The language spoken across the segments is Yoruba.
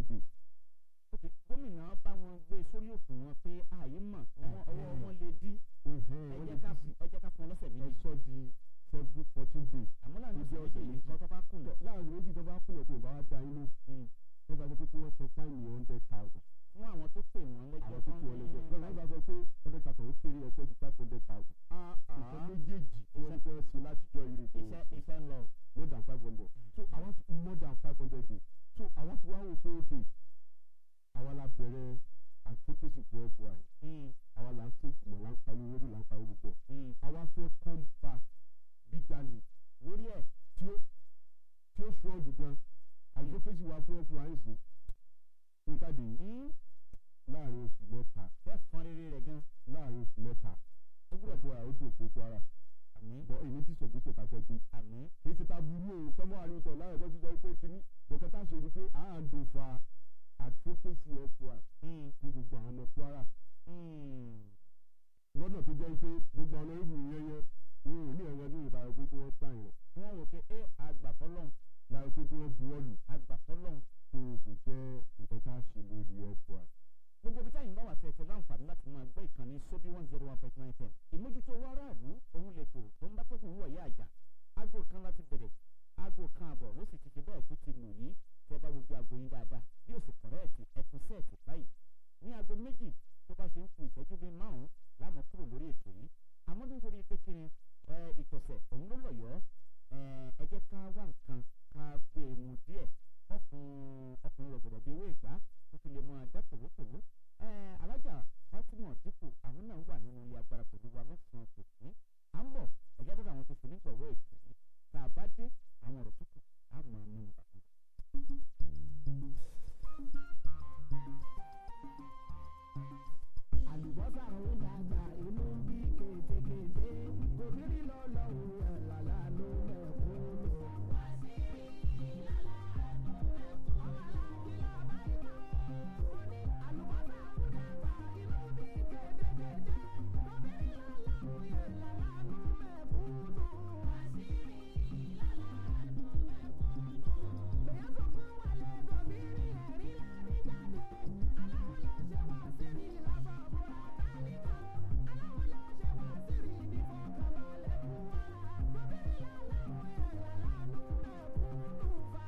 day. ok gómìnà bá wọn gbé sórí òṣùwọ̀n pé ààyè mọ̀ wọn ọwọ́ wọn lè dí ẹ jẹ́ ká ẹ jẹ́ ká fún ọ lọ́sẹ̀ ẹ méjì sọ di seven fourteen days. àmọ́ láàrin tó ọ̀sẹ̀ jẹ́ méjì yìí kọ́ tó bá kùnà láàrin méjì tó bá kùnà tó bá wá da yín ló ẹ bá sọ pé kí wọ́n san fáìnì hundred thousand. fún àwọn tó pè wọ́n lẹ́jọ́ àwọn tó kù ọ lẹ́jọ́ lọ́nà bá sọ pé hundred thousand ó kéré ẹ sọ di five hundred thousand. nǹkan méjèèjì tí wọ́n ní fẹ́ ṣe látijọ́ ire tó iṣẹ́ iṣẹ́ ń lọ. more than five hundred so àwọn ti more than five hundred days so àwọn ti wá wò pé ok àwa la bẹ̀rẹ̀ advocacy for fy àwa là ń ṣe ìgbìmọ̀ là ń pariwo lórí là ń pariwo pọ̀ àwa fẹ́ come back bíjàlè lórí ẹ̀ tí ó tí ó strong gan advocacy wa fún fy sí níkàdé láàrin oṣù mẹ́ta fẹ́ fọn rere rẹ̀ gan. láàrin oṣù mẹ́ta ó gbọ́dọ̀ fún wa ó dùn fún kwara àmín bọ́ èyí tí sọ̀gbẹ́sẹ̀ ta fẹ́ gbé àmín kì í ti ta burú o tọ́mọ́ àríwítọ̀ láwọn ẹ̀kọ́ ti sọ pé kíní bọ̀kẹ́ tá a ṣe ni pé à ń dùn fa advocacy fy fún gbogbo àwọn ọmọ kwara lọ́nà tó jẹ́ pé gbogbo àwọn ọmọ ìlú yẹn yẹn wọn ò ní ẹ̀rọ ní ìdájọ́ pé kí wọ́n sáyìn rẹ̀ tí wọ́n wò pé ẹ àgbàfọ́lọ́hún láti pé kí wọ́n buwọ́lù àgbàfọ́lọ́hún tó kò jẹ́ nǹkan tá a ṣe lórí fy. gbogbo ibi táyìn bá wà tẹ̀tẹ̀ láǹfààní láti máa gbọ́ ìkànnì sóbí one zero one point nine ten ìmójútó owó aráàlú òun lè tò tó ń bá tẹ́gùn wọ̀ yá àjà aago kan láti bẹ̀rẹ̀ aago kan àbọ̀ ló sì ti ṣe bẹ́ẹ̀ tó ti lù yìí tẹ́ bá gbogbo aago yín dáadáa bí ó sì kọ̀rẹ́ẹ̀tì ẹ̀tún sẹ́ẹ̀tì báyìí ní aago méjì tó bá ṣe ń ku ìtọ́jú bíi márùn-ún láàmú kúrò lórí ètò yìí àmọ́ nítorí pé kí ni ẹ, ìtọ̀sẹ̀ òun ló lọ̀yọ́ ẹ ẹ jẹ́ ká wá nǹkan ká gbé e mu díẹ̀ wọ́n fún ọkùnrin rọ̀gbọ̀dọ̀ bíi ewé ìgbà tó fi lè mọ ajá tòwótòwó ẹ alájà fatima dípò àwọn náà wà nínú ilé agbára pẹ̀lú wa lọ́sàn-án tòsí à ń bọ̀ ẹ̀já dọ́dọ̀ àwọn tó fi nígbàwọ́ ètò yìí tá a bá dé àwọn ọ̀rọ̀ tó kù á mọ̀ ọ́n nínú bàbá. àlùbọ́sà ń dàgbà inú ń bí kétékété òbírí lọ́lọ́run ẹ̀ làlánú mẹ́kúnnù. àlùbọ́sà ń dàgbà inú bí kétékété òbírí lọ́lọ́run ẹ̀ làlánú mẹ́kúnnù. bẹ̀yẹ̀ sọ̀kún wálé gòbírí ẹ̀rí lárí jáde aláwọ̀ ló ṣe wá sí ní lásán àbúrò àtàlíkà aláwọ̀ ló ṣe wá sí ní ìfọ̀kànbalẹ̀ fún wa gòbírí lọ́lọ́run ẹ̀ làlánú mẹ́kúnnù fa.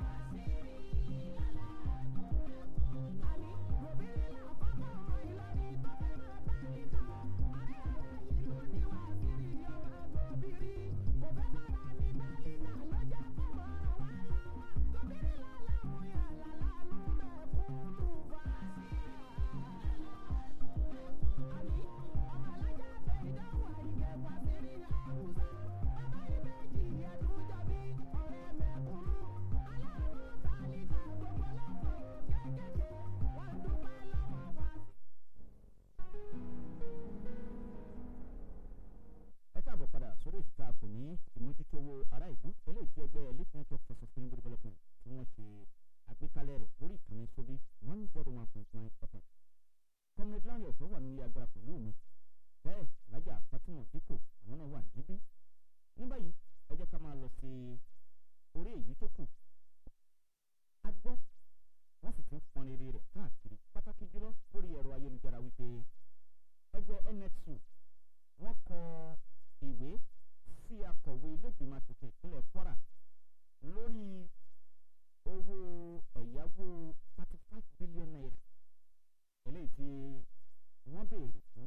àní gòbírí làkọ́kọ́ ọmọ Ìlọrin tó fẹ́ràn àtàlíkà ọ̀rẹ́ rẹ̀ ìlú ni wá sí ní ọmọ gòbírí kò fẹ́ kára ní tálíkà ló jẹ́ kó mọ̀ wá lọ́wọ́ gòbírí lọ́lọ́run ẹ̀ làlánú mẹ́kúnnù fa. àní ọmọ alájà tẹ ìdánwò àyíkẹ́ fàṣírí àwùjọ bàbá ìbejì ẹ̀dúnjọ́bí ọ̀rẹ́ mẹ́kúnnù aláàánú tálíkà gbogbo lọ́pọ̀ kéékèèké wọ́n dúpẹ́ lọ́wọ́ wá sí. ẹ káàbọ̀ padà sórí ètò tá a pè ní ìmójútó owó ará ìlú eléyìí tí ẹgbẹ́ elite network for sustainable development tí wọ́n ṣe àgbékalẹ̀ rẹ̀ lórí ìkànnì sóbí one zero one point nine fm. comrade lanre ọ̀sán wà nílé agbára pẹ̀lú mi bẹ́ẹ̀ alájà fatima dípò àwọn náà wà níbí. ní báyìí ẹ jẹ́ ká máa lọ sí orí èyí tó kù. a gbọ́ wọ́n sì ti ń fọn rere rẹ̀ káàkiri pàtàkì jùlọ lórí ẹ̀rọ ayélujára wípé ẹgbẹ́ nxu wọ́n kọ ìwé sí akọ̀wé ilégbèmọ̀ asòfin ìpínlẹ̀ kwara lórí owó ẹ̀yáwó thirty five billion naira eléyìí tí wọ́n béèrè fún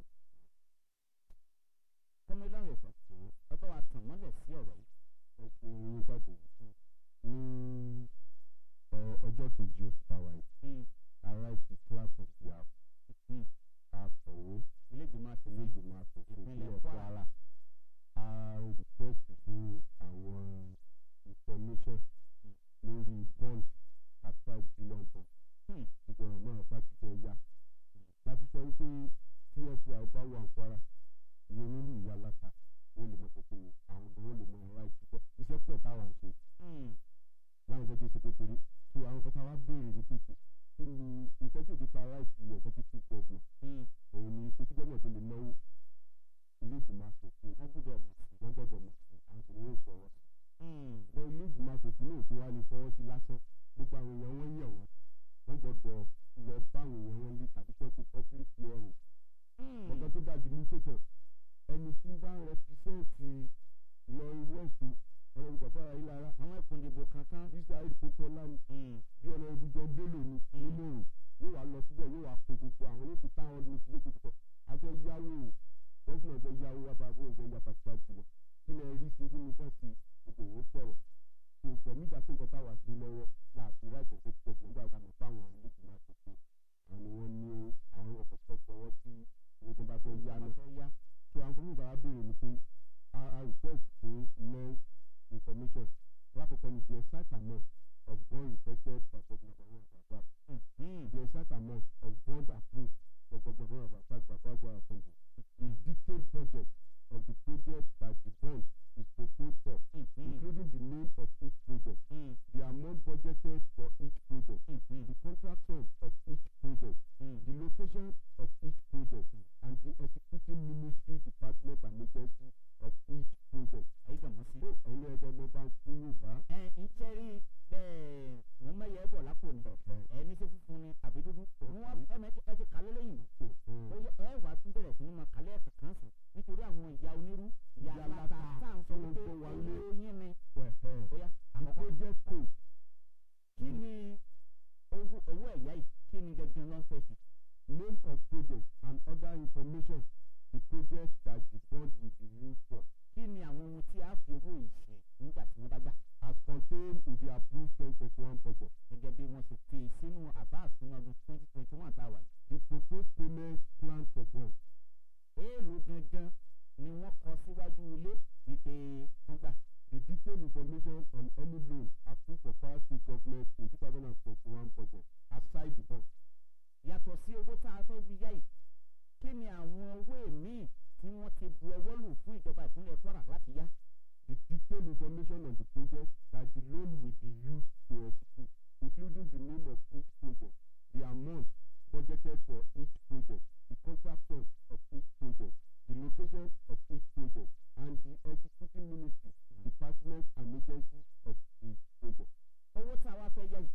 kọ́mílọ́rùn ẹ̀fọ́ ẹ bá wa tàn mọ́lẹ̀ sí ọ̀rọ̀ yìí. ẹ ṣe oyún jáde ní ẹ, ọjọ́ kejì oṣù táwa yìí ara ti class of the house akọ̀wé ilégbèmọ̀ asòfin ilé ìgbìmọ̀ asòfin Ìpínlẹ̀ ìpínlẹ̀ Kwara. kwara a request fún àwọn information lórí bond at five billion bond Hmm. ìgbọ̀nà náà bá ti fẹ́ yá láti sọ wípé tí fbi bá wà kwara ní onírú ìyá láta wọ́n lè mọ kókó àwọn ọ̀dọ́ wọ́n lè mọ ọ̀rá ìṣúkọ́ iṣẹ́ pọ̀ táwọn ṣe Hmm. láwọn ìṣẹ́jú ṣèkékeré tó àwọn kan táwa béèrè ní pípé kí ni iṣẹ́ tí òkè ká láìsí executive governor Hmm. òun ni pé tí gómìnà tó lè náwó ilé ìgbìmọ̀ asòfin wọ́n gbọ́dọ̀ mọ̀ sí. wọ́n gbọ́dọ̀ mọ̀ sí àwọn sì ní yóò fọwọ́ sí. Hmm. lọ ilé ìgbìmọ̀ asòfin náà tó wá lè fọwọ́ sí lásán gbogbo àwọn èèyàn wọ́n yàn wọ́n wọ́n gbọ́dọ̀ lọ báwọn èèyàn wọn lé tàbí sọ́kù public hearing ọ̀gá tó dájú ní pẹ̀tọ̀ ẹni tí bá ń rẹpísẹ́ǹtì lọ west ọ̀rọ̀ ìgbàgbọ́ ara yìí lára àwọn ẹkùn ìdìbò kankan. israel pópọ́lá ni bí ọ̀nà ibùdó bello ni nínú òrò yóò wá lọ síbẹ̀ yóò wá pe gbogbo àwọn yóò fi táwọn ọdún tí yóò fi pọ̀ afẹ́ yáwó gọ́fúnà fẹ́ yáwó wá bá fún ìfẹ́ yàtọ̀ àti jùlọ kí lẹ rí sí kí ni kàn sí gbogbo òwò sọ̀rọ̀ tó gbẹ̀mí ìdá tó nǹkan táwa sí lọ́wọ́ láàfin láìpẹ́ tó pọ̀ nígbà tá a mọ̀ fáwọn olóògùn máa tó àwọn ni wọ́n ní àwọn ọkọ̀ tó fọwọ́ sí owó tó bá fẹ́ yá náà fẹ́ yá. so àǹfààní ìgbà béèrè ni pé a a request fún more information lákòókò ni the exact amount of bond requested by governor bawo ababa the exact amount of bond approved for governor bawo ababa babagwa assembly the detailed budget of the project that the bond is proposed for including the name of each project the amount budgeted for each project the contract sum of each project the location of each project and the executing ministry department and agency of each project. ayé dàmọ́ sí. ó ẹ̀yin ẹ̀jẹ̀ mo bá ń fún yorùbá. ẹ ń tẹ́rí bẹ́ẹ̀ wọ́n mẹ́yẹ ẹ̀ bọ̀ lápò ni ẹ ní ṣe funfun ni àbí dúdú wọ́n ẹ mẹ́ ẹ ti kálé lẹ́yìn mọ́ ó yẹ ẹ wà á tún bẹ̀rẹ̀ sí ní máa kálẹ̀ ẹ̀kẹ́ kan sí nítorí àwọn ìyá onírú ìyá Ìyá aláta aláta tá à ń sọ tó ń pé kó wa lé. owó yín ni the ó yá àkọ́kọ́ project code kí ni owó owó ẹ̀yá yìí kí ni gẹ́gẹ́ ló ń fẹ́ sí. name of project and other information the project that the bond will be used for kí ni àwọn ohun tí a fi owó yìí ṣe nígbà tí wọ́n bá gbà as contained in the approved twenty twenty one budget. gẹ́gẹ́ bí wọ́n ṣe fi sínú àbá àsúná ọdún twenty twenty one tá a wà yìí. the proposed payment plan for bond èèlò gangan ni wọ́n kọ síwájú ilé wípé wọ́n gbà. the detailed information on any loan approved for Kwara State government in two thousand and twenty one budget aside the bond. yàtọ̀ sí owó tá a fẹ́ bí yá yìí kí ni àwọn owó míì tí wọ́n ti bu ọwọ́ lù fún ìjọba ìpínlẹ̀ kwara láti yá. the detailed information on the project that the loan will be used to execute including the name of each project the amount budgeted for each project the contract sum of each project the location of each project and the executing ministry department and agency of the project. owó tá a wá fẹ́ yá yìí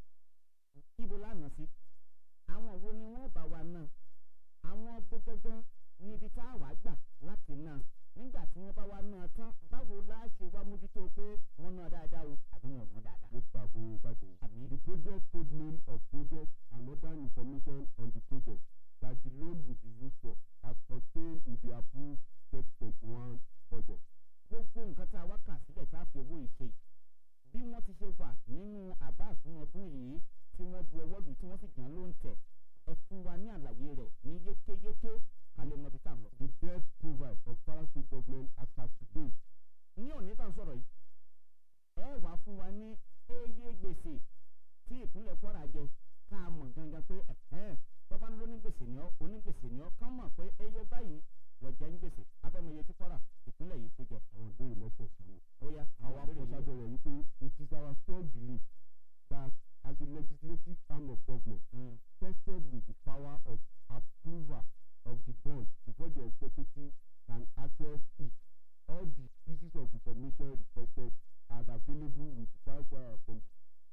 ibo lánàá sí àwọn wo ni wọ́n bá wa náà àwọn gbogbogbò níbi tá a wá gbà láti náà nígbà tí wọ́n bá wa náà tán báwo la ṣe wá mójútó pé wọ́n náà dáadáa o àbí wọn ò ná dáadáa. ló bá bó bàjẹ́. Àmì. the project code name of project and other information on the project that the loan will be used for as contained in the approved twenty twenty one budget. gbogbo nǹkan tá a wá kà sílẹ̀ tá a fi owó yìí ṣe yìí bí wọ́n ti ṣe wà nínú àbá àsúná ọdún yìí tí wọ́n bu ọwọ́ lù tí wọ́n sì gbọ́n ló ń tẹ̀ ẹ fún wa ní àlàyé rẹ̀ ní yékéyéké ká lè mọ ibi tá à ń lọ. the debt provide of Kwara State government as at today ní òní tá à ń sọ̀rọ̀ yìí ẹ wàá fún wa ní eye gbèsè tí ìpínlẹ̀ kwara jẹ ká a mọ̀ gangan pé ẹ̀hẹ́n tọ́ba ń lọ ní gbèsè ní ọ́ onígbèsè ní ọ́ kán mọ̀ pé eye báyìí lọ jẹ́ ń gbèsè afẹ́mọye tí kwara ìpínlẹ̀ yìí tó jẹ. àwọn ìbéèrè mẹ́sàn-án sí i. ó yá àwọn akọ́ṣábẹ̀ rẹ̀ wípé it is our strong belief that as a legislative arm of government Mm. tested with the power of approval of the bond before the executive can access it all the pieces of information requested are available with the Kwara Kwara Assembly.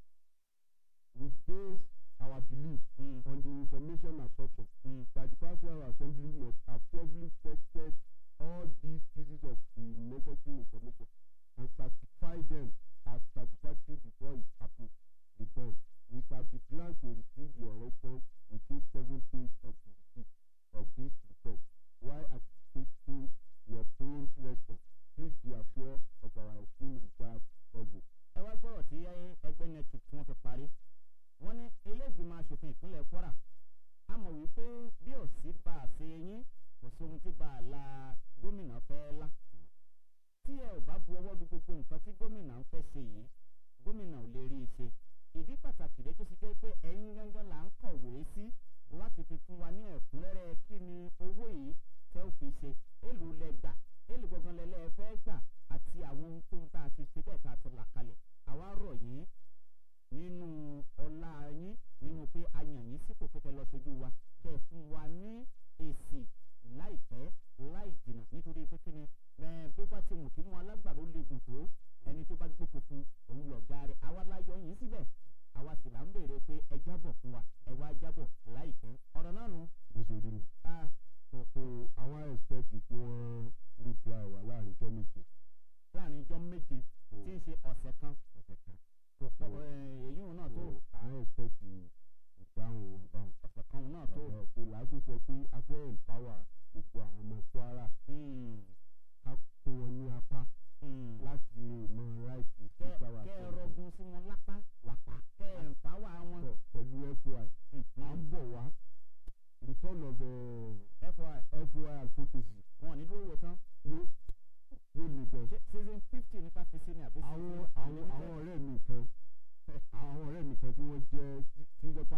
We base our belief Mm. on the information assumption Mm. that the Kwara Kwara Assembly must have properly tested all these pieces of the necessary information and certify them as satisfactory before it approve the bond. We shall be glad to receive your response within seven days of the receipt of this request. While anticipating your prompt response, please be assured of our esteemed regard always. ẹ wá gbọ́rọ̀ tí ẹgbẹ́ network tí wọ́n fi parí wọ́n ní iléègbìmọ̀ asòfin ìpínlẹ̀ kwara a mọ̀ wípé bí ò sí bá a ṣe yín kò sí ohun tí bá a la gómìnà fẹ́ lá tí ẹ ò bá bu ọwọ́ lu gbogbo nǹkan tí gómìnà ń fẹ́ ṣe yìí gómìnà ò lè rí i ṣe ìdí pàtàkì rẹ tó ṣe jẹ́ pé ẹ̀yin gángan là ń kọ̀wé sí láti fi fún wa ní ẹ̀kúnrẹ́rẹ́ kí ni owó yìí tẹ́ ò fi ṣe èlò lẹ gbà èlò gangan lẹ́lẹ́ fẹ́ gbà àti àwọn ohun tóun tá a ti ṣe bẹ́ẹ̀ tá a ti là kalẹ̀ àwa rọ̀ yín nínú ọlá yín nínú pé a yàn yín sípò pé kẹ́ lọ sojú wa kẹ́ ẹ fún wa ní èsì láìpẹ́ láì jìnnà nítorí pé kí ni ẹ bó bá ti wù kí mú alágbàro lè gùn tó ẹni tó bá gbó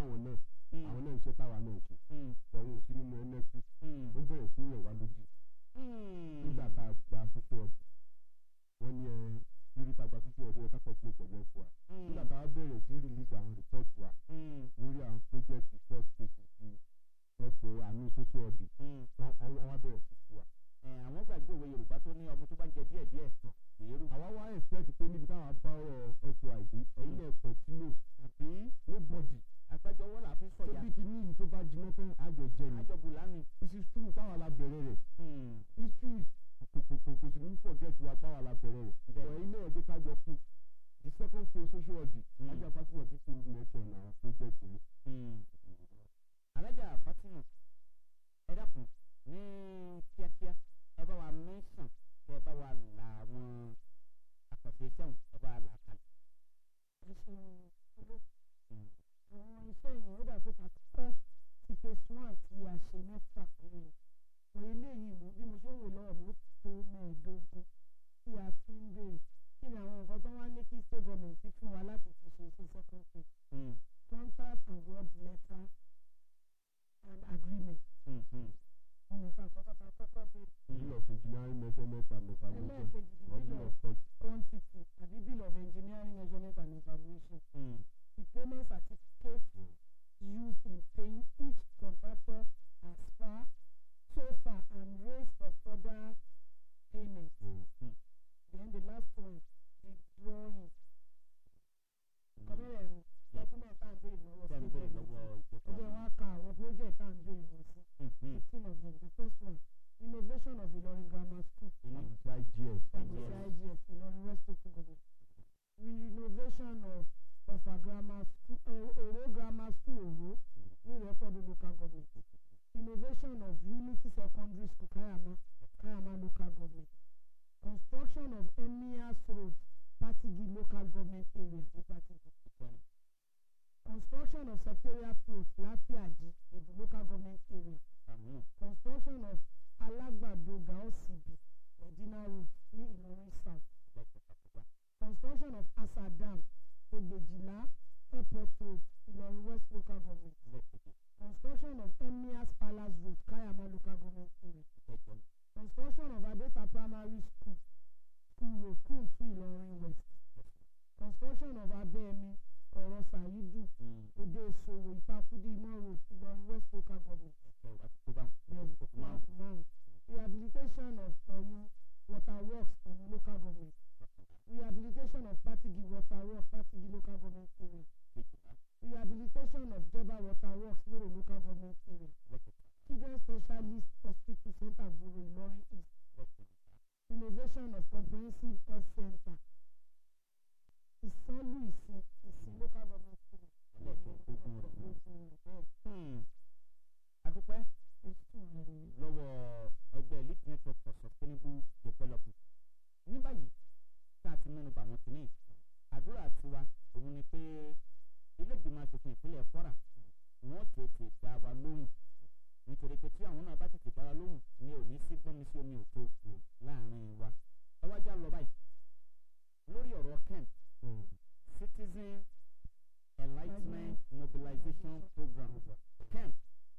fáwọn náà àwọn náà iṣẹ́ táwa náà ṣe Mm. ọ̀hún ò sí nínú ẹnẹ́tì Mm. ó bẹ̀rẹ̀ sí yẹ̀ wá lójú Mm. nígbà tá a gba soso ọ̀dù wọ́n ní ẹ lórí tá a gba soso ọ̀dù yẹn ká kọ̀ọ̀tún pẹ̀lú ẹ̀fọ́ wa Mm. nígbà tá a bẹ̀rẹ̀ sí release àwọn report wa Mm. lórí àwọn project first phases ti ẹ̀fọ́ àmì soso ọ̀dù Mm. wọ́n wọ́n wá bẹ̀rẹ̀ sí fún wa. ẹ àwọn gbàgbé òwe yorùbá tó ní ọmọ tó bá ń jẹ díẹ̀ díẹ̀ èrú àwa wá expect pé níbi táwọn bá ọ̀rọ̀ ẹ̀fọ́ àìdí ẹ̀yin náà continue àbí nobody àgbájọwọ́ là fi ń sọ̀yà tóbi ti ní ìyí tó bá jiná tán àjọ jẹ ni àjọbù lánìí. this is true táwa la bẹ̀rẹ̀ rẹ̀ Mm. history kòkòkò kò sì ní forget wa táwa la bẹ̀rẹ̀ rẹ̀ Bẹ́ẹ̀. ọ̀ ilé ẹ̀jẹ̀ kájọ kù the second phase social audit Mm. ajá fatima ti kú mention àwọn project yìí. Mm. alájà fatima ẹ dákun ní kíákíá ẹ bá wa mẹ́sàn kẹ ẹ bá wa là àwọn àkànṣe iṣẹ́ wọn ẹ bá wa là á kalẹ̀. ẹ ṣeun olóòtú Mm. àwọn iṣẹ́ yìí ó dàbí àkọ́kọ́ ti phase one tí a ṣe mẹ́fà péré wọ eléyìí mú bí mo ṣe ń wò lọ́wọ́ mi ó tó mẹ́ẹ̀ẹ́dógún tí a ti ń béèrè kí ni àwọn nǹkan tó wá ní kí state government fún wa láti fi ṣe iṣẹ́ second phase Mm. contract award letter and agreement Mm. Mm. wọn nìkan àkọ́kọ́ tá a kọ́kọ́ béèrè bill of engineering measurement and evaluation ẹlẹ́ẹ̀kejì the or bill bill of of quantity. quantity àbí bill of engineering measurement and evaluation Mm. the payment certificate used in paying each contractor as far so far and raised for further payment. Mm. Then the last one, the drawings. Kọ́mẹ́rẹ̀ẹ̀rin document tá à ń béèrè lọ́wọ́ Tẹ́ ń béèrè lọ́wọ́ Ó ìjọba. jẹ́ wá ka àwọn project tá à ń béèrè lọ sí. Mm. Mm. Fifteen of them. The first one, innovation of Ilorin Grammar School. Inú. àti IGS. Tàbí IGS Ilorin West Local Government. Renovation of of a grammar school, uh, Oro Grammar School Oro ní Ìrẹ́pọ̀dù Local Government. Innovation of Unity Secondary School Kayama, Kayama Local Government. Construction of Emirs Road, Patigi Local Government Area ní Patigi. Ìkẹrin. Construction of Secretariat Road, Lafiaji, Edu Local Government Area. Àmì. Construction of Alagbado Gaosibi, Medina Road ní Ìlọrin South. Lẹ́kọ̀ọ́ Àkùgbá. Construction of Asa Dam, Egbejila, Airport Road, Ìlọrin West Local Government. Lẹ́kẹ̀jì. Construction of Emirs Palace Road, Kayama Local Government Area. Ìkẹjọ. Construction of Adeta Primary School, School Road, Kuntu, Ìlọrin West. Construction of Abẹ́ẹ̀mí, Ọ̀rọ̀ Sàyídù, Mm. Òde Ìṣòwò, Ìtakúdí, Imọ̀ Road, Ìlọrin West Local Government. Ìkẹwàá ti tó báwọn. Bẹ́ẹ̀ni, Ó kù márùn-ún. márùn-ún. Rehabilitation of Ọ̀yún Water Works, Ọ̀yún Local Government. Rehabilitation of Patigi Water Works, Patigi Local Government Area. Kejìlá. Rehabilitation of Jeba Water Works, Loro Local Government Area. Lẹ́kẹ̀ta. Children Specialist Hospital Center, Gboro, Ìlọrin East. Lẹ́kẹ̀ta. Innovation of Comprehensive Health Center. Ìsánlú Ìsìn, Ìsìn Local Government Area. Ẹlẹ́kẹ̀ẹ́dógún rẹ̀. Bẹ́ẹ̀ Hmm. Adúpẹ́ phase two rẹ̀ nìyẹn. lọ́wọ́ ẹgbẹ́ elite network for sustainable development. ní báyìí tá a ti mẹ́nu bà wọ́n kìíní àdúrà tiwa òun ni pé ilé ìgbìmọ̀ asòfin ìpínlẹ̀ kwara wọ́n tètè dá wa lóhùn nítorí pé tí àwọn náà bá tètè dá wa lóhùn ni ò ní sí gbọ́nmi sí omi òtó láàrin wa ẹ wá já lọ báyìí lórí ọ̀rọ̀ ken citizen enlightenment mobilization program ken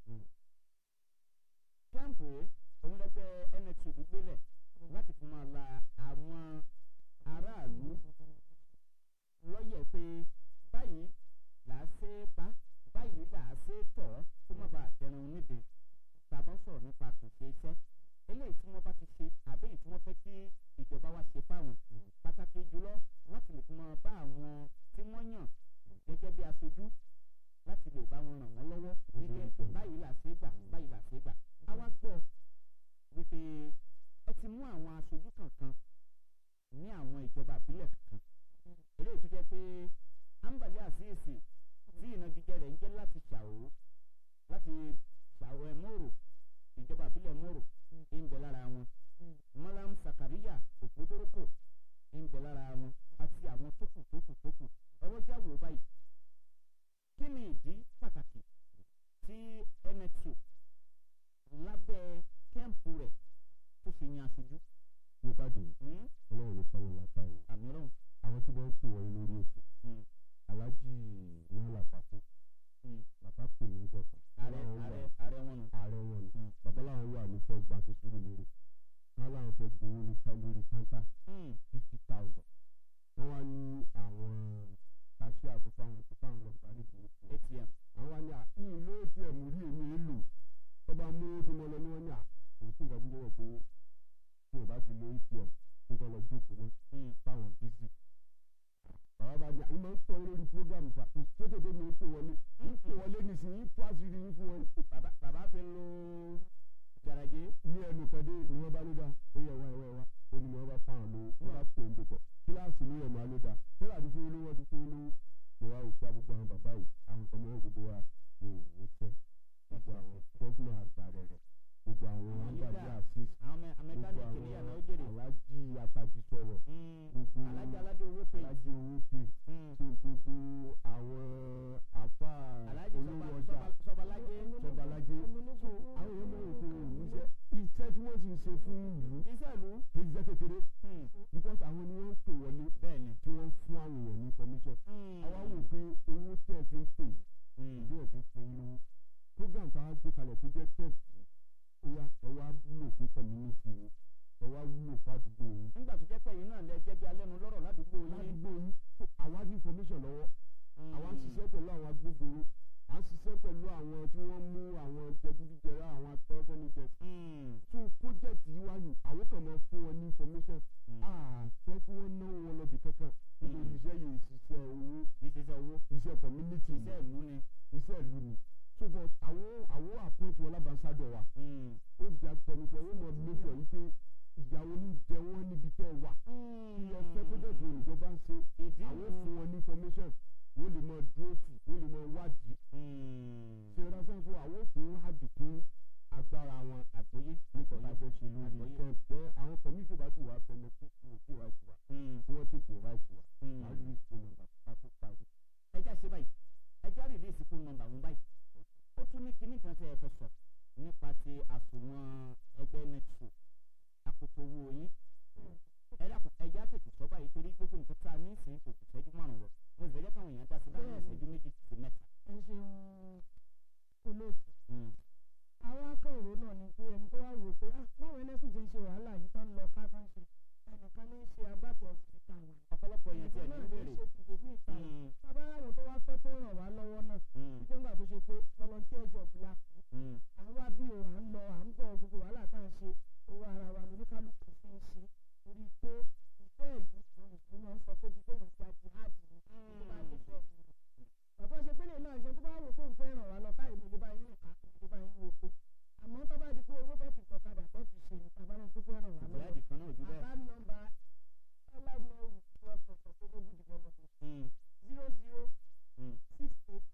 kẹ́ǹpù òun lẹ́gbẹ́ nsu gbélẹ̀ láti fi máa la àwọn aráàlú lọ́yẹ̀ pé báyìí là á ṣe é pa báyìí là á ṣe é tọ̀ kó má bàa dẹrun nídìí tàbá sọ̀rọ̀ nípa àkànṣe iṣẹ́ eléyìí tí wọ́n bá ti ṣe àbí èyí tí wọ́n fẹ́ kí ìjọba wa ṣe fáwọn pàtàkì jùlọ láti lè fi máa bá àwọn tí wọ́n yàn gẹ́gẹ́ bí aṣojú láti lè bá wọn ràn wọ́n lọ́wọ́ wípé báyìí là ṣe é gbà báyìí là ṣe é gbà á wá gbọ́ wípé ẹ ti mú àwọn aṣojú kankan ní àwọn ìjọba àbílẹ̀ kankan eléyìí tó jẹ́ pé ambali àṣìṣe tí ìnagijẹ rẹ̀ ń jẹ́ láti ṣàwó láti ṣàwó ẹ̀ mòrò ìjọba àbílẹ̀ mòrò ń bẹ lára wọn malam sakariya ògbódórókò ń bẹ lára wọn àti àwọn tókù tókù tókù ọwọ́ jáwèé báyìí kí ni ìdí pàtàkì tí nxo lábẹ́ kẹ́ǹpù rẹ̀ tó fi yan aṣojú. nípa dè Hmm? ọlọ́run ní pálọ̀ lápá yìí àmì ọlọ́run. àwọn tí wọ́n ń pè wọ́n lórí ètò Hmm. aláàjì náírà pàtó Hmm. program fa kò tó tètè mi ń pè wọlé ń pè wọlé nísìnyí tó àṣírí yín fún wọn bàbá bàbá fi lo garaje. ní ẹnu kẹdé ni wọn bá ló dá ó yẹ wá ẹ wá ẹ wá ó ní wọn bá fáwọn lówó wọn bá pè ń pèpọ̀ kíláàsì ló yẹ máa ló dá tẹ́lẹ̀ àti fún olówó ti fún olówó mo wá òkú àbúgbò àwọn bàbá yìí àwọn kan mọ́ gbogbo wa ní ìwòsàn gbogbo àwọn gọ́fúnà àgbà rẹ̀ rẹ̀ gbogbo àwọn àgbàdì àṣìṣ àwọn mẹ- gbogbo mẹkáníìkì ní yàrá ó jèrè. àwọn alájí apájí sọ̀rọ̀ Mm. gbogbo alájà aládé owó pé. alájí owó pè Mm. tó gbogbo àwọn àfa alájì olówó sọba ọjà sọba sọbalájé. sọbalájé so àwọn èèyàn mọ̀ òkú iṣẹ́ iṣẹ́ tí wọ́n ti ń ṣe fún ìlú iṣẹ́ ìlú. kì í ṣe kékeré Mm. because àwọn ni wọ́n ń pè wọlé bẹ́ẹ̀ ni. tí wọ́n ń fún àwọn èèyàn ní information Mm. àwa wò pé owó tẹ̀ fi ń pè yìí Mm. ìdí ẹ̀ fi ń fún yín lówó program tá a gbé kalẹ̀ tó jẹ́ tẹ̀ ó yá ẹ wá wúlò fún community yìí ẹ wá wúlò fún àdúgbò yìí nígbà tó jẹ́ pé yìí náà lẹ jẹ́ bí alẹ́nu lọ́rọ̀ ládùúgbò yín. ládùúgbò yìí so àwa ní information lọ́wọ́ Mm. àwa ń ṣiṣẹ́ pẹ̀lú àwọn agbófinró à ń ṣiṣẹ́ pẹ̀lú àwọn tí wọ́n mú àwọn jẹgúdújẹrá àwọn atọ́fẹ́nijẹ Mm. so project yìí wá ní àwọn kan máa fún wọn ní information Mm. àfẹ́ kí wọ́n náwó wọn lọ́bì kankan nítorí iṣẹ́ yìí ṣiṣẹ́ owó kì í ṣiṣẹ́ owó. iṣẹ́ community ni iṣẹ́ ìlú ni. iṣẹ́ ìlú ni so but àwọn àwọn appoint wọn lábàáṣádọ̀ wa Mm. ó gbà fẹnusọ ó mọ make sure yìí pé ìyàwó ní jẹ wọ́n níbi tẹ́ ẹ wà Mm. ọ̀fẹ́ project wo ìjọba ń ṣe ìdí àwọn fún wọn ní information wọ́n lè mọ dúró tì wọ́n lè mọ wádìí Mm. ṣe ránṣẹ́ fún àwọn òfin àdìkún agbára wọn àgbóyé. nípa bá fẹ́ ṣe lórí Àgbọ́yé. kẹ́ẹ̀pẹ́ àwọn community bá ti wà fẹ́lẹ́ fún òkú right wa Mm. tí wọ́n tètè right wa Mm. wàá rí phone number ká tó parí. ẹja ṣe báyìí ẹja rìlíìsì fún nọ́mbà wọn báyìí ó tún ní kinní kan tẹ ẹ fẹ́ sọ nípa ti àsùnwọ̀n ẹgbẹ́ nexo àkótó owó yín ẹ dákun ẹja tètè sọ báyìí torí gbogbo nǹkan tá a ní ìsìn kò kù ìṣẹ́jú márùn lọ mo sì fẹ́ jẹ́ káwọn èèyàn dá sí láàrin Bẹ́ẹ̀ni. ìṣẹ́jú méjì sí mẹ́ta. ẹ ṣeun olóòtú Mm. àwọn akọ̀rò náà ni pé ẹni tó wá wò pé ah báwo ẹlẹ́sùn ti ń ṣe wàhálà yìí tán lọ ká tán ṣe ẹnìkan ní í ṣe agbátẹrù ti ta wà ọ̀pọ̀lọpọ̀ èèyàn tí ẹ̀ ẹnìkan ní náà ní í béèrè. ṣe ti gbèmí ìta wà Mm. bàbá aráwọ̀ tó wá fẹ́ tó ràn wá lọ́wọ́ náà Mm. wípé ńgbà tó ṣe pé volunteer job la kú Mm. à ń wá bí o à ń lọ à ń bọ̀ gbogbo wàhálà tá à ń ṣe owó ara wa lóníkálukú fi ń ṣe torí pé ìfẹ́ ìlú àwọn ìlú máa ń sọ pé bí kéèyàn gba jihad ni tó bá nífẹ̀ẹ́ ìlú bàbá ṣe pélé náà ṣe tó bá wò pé òun fẹ́ ràn wá lọ táyì ní ìdíbà yín nìkan ìdíbà yín wò kó àmọ́ tó bá di pé owó tẹ́ fi kọ̀kadà tẹ́ fi ṣe ní bàbá náà tó fẹ́ ràn wá lọ́wọ́ ìjìyàdì kan náà ò jù bẹ́ẹ̀. account number allied network for sustainable development Mm. zero zero Mm. six eight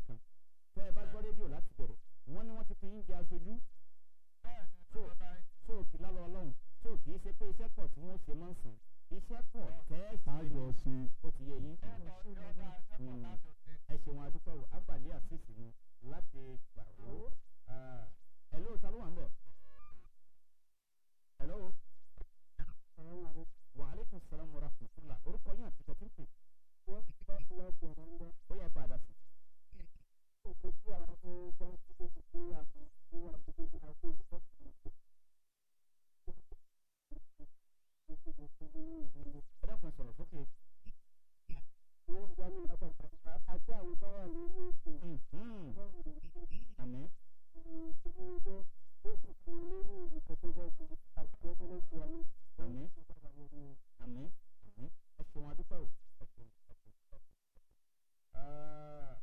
kan tẹ́ ẹ bá gbọ́ rédíò láti bẹ̀rẹ̀ wọ́n ní wọ́n ti fi yín jẹ aṣojú so so kì lálọ́ ọlọ́run so kì í ṣe pé iṣẹ́ pọ̀ tí wọ́n ṣe máa ń sàn iṣẹ́ pọ̀ tẹ́ ẹ sì tájọ ṣe ó ti yé yín ẹ ṣeun adúpẹ́ wò abalẹ̀ àṣìṣe ni láti gbàrú hello ta ló wà ń bẹ̀ hello wa aleykum salaam wa rahmatulah orúkọ yín àti tẹ̀tí ń pè ó yẹ padà sí. ẹ dákun ẹ sọ̀rọ̀ sókè. Mhm. àmín àmín àmín àmín ẹ ṣeun adúpẹ́ o ẹ ṣeun ẹ ṣeun ẹ ṣeun.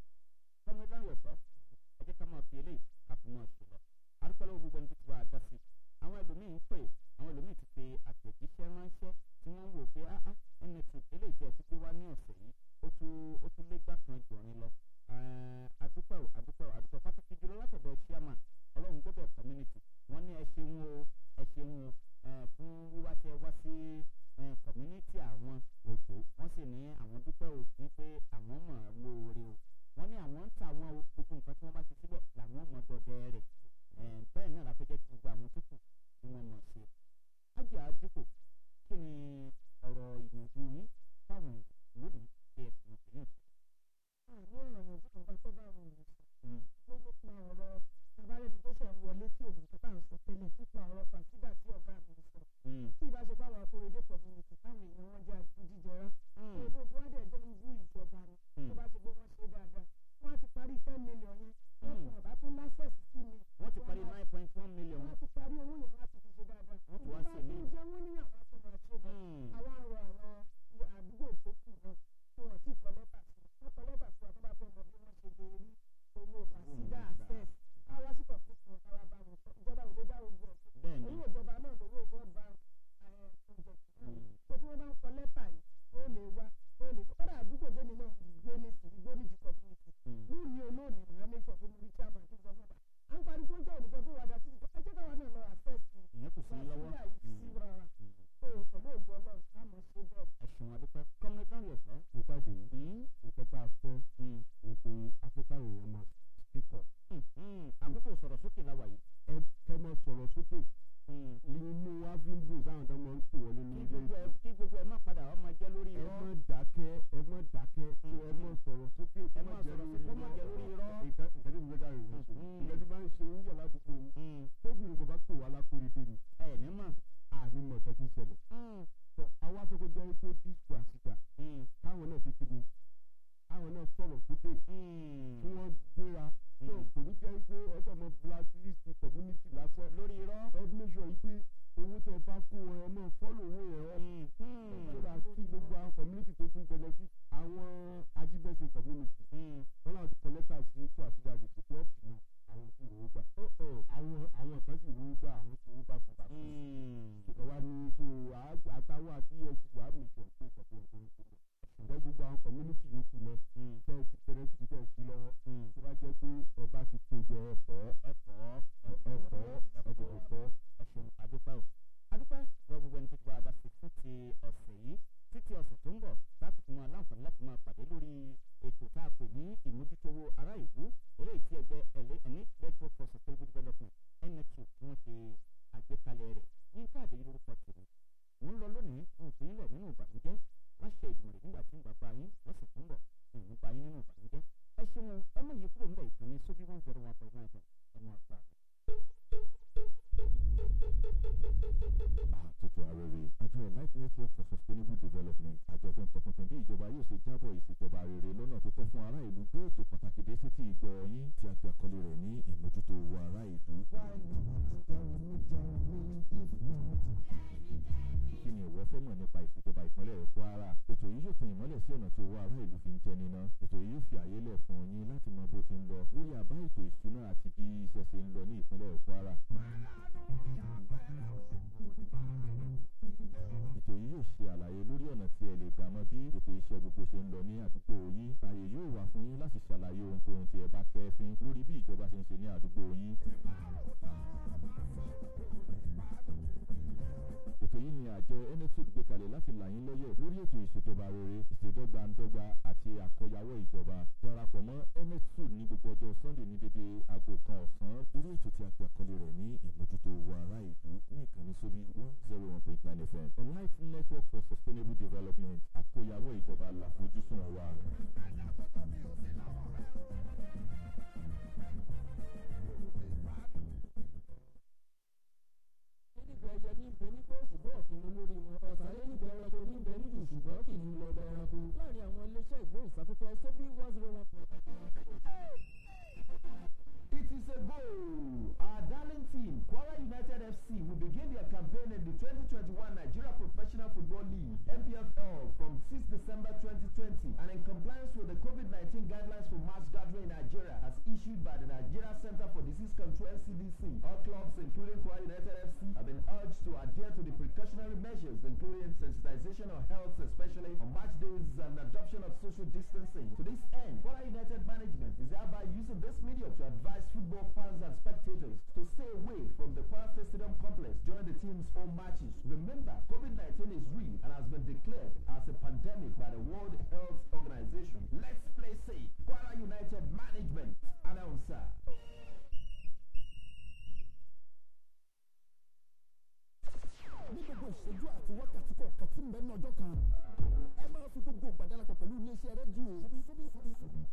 tọ́mọ ìlànà ọ̀sọ́ ẹ jẹ́ ká máa fi eléyìí ká fi máa ṣe lọ. adúpẹ́ lọ́wọ́ gbogbo ẹni tó ti bá a dá sí i. àwọn ẹlòmíín ń pè àwọn ẹlòmíín ti fi àtẹ̀jíṣẹ́ ránṣẹ́ tí wọ́n ń wò pé áá mt eléyìí tí ẹ ti gbé wá ní ọ̀sẹ̀ yìí ó tún ó tún lé gbàkan jọ̀rin lọ. Eh, adúpẹ́ o adúpẹ́ o adúpẹ́ pàtàkì jùlọ látọ̀dọ̀ chairman ọlọ́run gbọ́dọ̀ community wọ́n ní ẹ ṣeun o ẹ ṣeun o eh, fún wíwá tẹ wá sí eh, community àwọn òkè wọ́n sì ní àwọn dúpẹ́ o wípé àwọn mọ̀ ọ́ lóore o wọ́n ní àwọn ń ta àwọn o gbogbo nǹkan tí wọ́n bá ti síbẹ̀ làwọn mọ̀ dọdẹ rẹ̀ Eh, bẹ́ẹ̀ náà la fẹ́ jẹ́ kí gbogbo àwọn tó kù kí wọ́n mọ̀ ṣe. ájà dípò kí ni ọ̀rọ̀ ìyànjú yín fáwọn èèyàn lónìí kí ẹ sì mọ̀ pé yàn sí. àní ọ̀rọ̀ yẹn tó kàn bá tó bá àwọn èèyàn sọ Mm, ló nípa ọ̀rọ̀ tabalẹ́ni tó ṣẹ̀ ń wọlé tí òun tó bá ń sọ tẹ́lẹ̀ nípa ọ̀rọ̀ fàṣídà tí ọ̀gá mi sọ mm, tí ìbá ṣe báwọn akóredé community táwọn èèyàn wọn jẹ́ àjíjẹra mm, èdè tí wọ́n dẹ̀ jọ ń bú ìjọba ni tó bá ṣe pé wọ́n ṣe dáadáa wọ́n á ti parí ten million yẹn wọ́n Mm. kàn bá tún access sí mi wọ́n ti parí á- nine point one million. wọ́n á ti parí owó yẹn wọ́n á ti fi ṣe dáadáa Wọ́n ti wá ìjọba sí tó mi. ń jẹ wọ́n ní àwọn tó máa ṣe bẹ́ẹ̀ Mm, àwọn ọ̀rọ̀ àwọn àdúgbò tó kù náà tí wọ́n ti kọ lẹ́tà sí wọ́n kọ lẹ́tà sí wa tó bá fẹ́ mọ bí wọ́n ṣe lè rí owó fàṣídà access káwá sí kọ̀ọ̀fíìsì wọn káwá bá wọn sọ ìjọba ò lè dá ogun ẹ̀ sí bẹ́ẹ̀ ni. owó ìjọba náà lówó world bank eh, project náà Mm. tó tí wọ́n bá ń kọ lẹ́tà yìí ó lè wá ó lè sọ kọ́dà àdúgbò tèmi náà gbé ní sí igbóníjì community Mm. lónìí olóòní màá make sure pé mo rí chairman kí n sọ fún wa à ń parí kó jẹ́ òníjọ tó wà dá títí ẹ jẹ́ káwa náà lọ access ìyẹn kò sí ní lọ́wọ́. fàṣídà yìí sí Mm, rárá mm. so pẹ̀lú ògbó ọlọ́run ká mọ̀ ṣe bẹ́ẹ̀. ẹ ṣeun adúpẹ́ kọ́mínítì náà yẹ̀ sọ́. ìpàdé Mm, nǹkan tá a fẹ́ mm, ni pé afẹ́ká èèyàn máa speak up mm, mm. àkókò sọ̀rọ̀ sókè la wà yìí. ẹ kẹ́ máa sọ̀rọ̀ sókè Mm. nínú avindus àwọn tó máa ń pè wọlé kí lórí gbogbo ẹ kí gbogbo ẹ má padà wọ́n máa jẹ́ lórí ẹ irọ́. má dákẹ́ ẹ má dákẹ́ tó ẹ má Mm. sọ̀rọ̀ sókè Ẹ má sọ̀rọ̀ sókè, kó má jẹ́ lórí irọ́. nǹkan nǹkan tí mo fẹ́ dára ìrìn sọ Mm. nǹkan tí bá ń ṣe oúnjẹ ládùúgbò yìí Mm, tóbìnrin kò bá pè wá lákòrédé ni ẹ ní mọ̀. àní mọ̀ ọ̀tọ̀ tí ń ṣẹlẹ̀ Mm, tó àwa fẹ́ kó jẹ́ pé disco àsìgbà mm, káwọn náà ṣe kí ni káwọn náà sọ̀rọ̀ sókè mm. kí wọ́n gbéra tó Mm. kò ní jẹ́ pé ẹjọ́ mọ blacklist community lásán lórí irọ́. ẹ make sure yìí pé owó tẹ bá fún wọn ẹ máa follow owó yẹn up Mm, mm, so that kí gbogbo àwọn community tó tún benefit àwọn ajíbẹ̀sẹ̀ community mm. wọn náà ti collector sí tó àtijáde kò tó ọ̀pù náà àwọn tí ìwòwò gbà Oh, oh. àwọn àwọn kan sì ìwòwò gbà àwọn tí ìwòwò gbà fún bàbá Mm. ìjọba ní so àá- àtàwọn àti efcc wàá mìtì ọ̀pọ̀ ìkọ̀kọ̀ ọ̀pọ̀ ìkọ̀kọ̀ ǹjẹ́ gbogbo àwọn community yòókù náà Mm. kẹ́ ẹ ti pẹ̀rẹ́ ti tẹ̀ sí lọ́wọ́ Mm. tó bá jẹ́ pé ẹ bá ti kó jẹ ẹ̀fọ́ ẹ̀fọ́ ẹ̀fọ́ ẹ̀dùnkọ̀ fọ́ ẹ ṣeun adúpẹ́ o adúpẹ́ lọ gbogbo ẹni tó ti bá a dá sí fún ti ọ̀sẹ̀ yìí títí ọ̀sẹ̀ tó ń bọ̀ láti fún wa láǹfààní láti máa pàdé lórí ètò tá a pè ní ìmójútówó ará ìlú eléyìí tí ẹgbẹ́ ẹ̀lẹ́ ẹ̀ní network for sustainable development nnet tí wọ́n ṣe àgbékalẹ̀ rẹ̀ yínká àdéyí lórúkọ tèmi mò ń lọ lónìí n fi ilẹ̀ nínú ìbànújẹ́ láṣẹ ìdùnnú nígbà tí ń bá bá yín lọ́sẹ̀ tó ń bọ̀ n ní bá yín nínú ìbànújẹ́ ẹ ṣeun ẹ mọ̀ yìí kúrò ń bẹ̀ ìkànnì sóbí one zero one point nine ẹ mọ̀ àgbà. àtúntò arére àjọ elite network for sustainable development àjọ tó ń tọpinpin bí ìjọba yóò ṣe jábọ̀ ìṣèjọba rere lọ́nà tó tọ́ fún ará ìlú gbé ètò pàtàkì dé sétí ìgbọ́ yín tí a gbé àkọlé rẹ̀ ní ìmójútó owó ará ìlú. kí ni ìwọ fẹ́ mọ̀ nípa ìṣèjọba ìpínlẹ̀ kwara ètò yìí yóò tan ìmọ́lẹ̀ sí ọ̀nà tí owó ará ìlú fi ń jẹ níná ètò yìí yóò fi àyè lẹ̀ fún yín láti mọ bó ti ń lọ lórí àbá ètò ìṣúná àti bí iṣẹ́ ṣe ń lọ ní ìpínlẹ̀ kwara. ètò yìí yóò ṣe àlàyé lórí ọ̀nà tí ẹ lè gbà mọ bí ètò iṣẹ́ gbogbo ṣe ń lọ ní àdúgbò yín ààyè yóò wà fún yín láti ṣàlàyé ohunkóhun bá kẹ́fín lórí bí ìjọba ṣe ń ṣe ní àdúgbò yín. ètò yìí ni àjọ enetud gbé kalẹ̀ láti là yín lọ́yẹ̀ lórí ètò ìṣèjọba rere ìṣèdọ́gbandọ́gba àti àkọyawọ́ ìjọba darapọ̀ mọ́ enetud ní gbogbo ọjọ́ sunday ní dédé aago kan ọ̀sán lórí ètò tí a pè àkọlé rẹ̀ ní ìmójútó owó ará ìlú ní ìkànnì sóbí one zero one point nine fm enlight network for sustainable development àkọyawọ́ ìjọba làfojúsùn wa. nígbà ẹyẹ ní ibẹ̀ ní pé ṣùgbọ́n ọ̀kìnrin lórí wọn ọ̀sán lé nígbà ẹranko ní ibẹ̀ níjù ṣùgbọ́n kìnìún lọ bẹ ẹranko láàrin àwọn iléeṣẹ́ ìgbóhùnsáfẹ́fẹ́ sóbí one zero one point It is a goal. Our darling team, Kwara United FC, will begin their campaign in the 2021 Nigeria Professional Football League (NPFL) from 6 December 2020, and in compliance with the COVID-19 guidelines for mass gathering in Nigeria, as issued by the Nigeria Center for Disease Control (NCDC). All clubs, including Kwara United FC, have been urged to adhere to the precautionary measures, including sensitization of health, especially on match days, and adoption of social distancing. To this end, Kwara United management is hereby using this medium to advise football fans and spectators to stay away from the Kwara State Stadium complex during the team's home matches. Remember, COVID-19 is real and has been declared as a pandemic by the World Health Organization. Let's play safe. Kwara United management announcer. ní gbogbo ìṣẹ́jú àti wákàtí kọ̀ọ̀kan tí ń bẹ ní ọjọ́ kan ẹ máa fi gbogbo ìgbàdánapọ̀ pẹ̀lú iléeṣẹ́ rédíò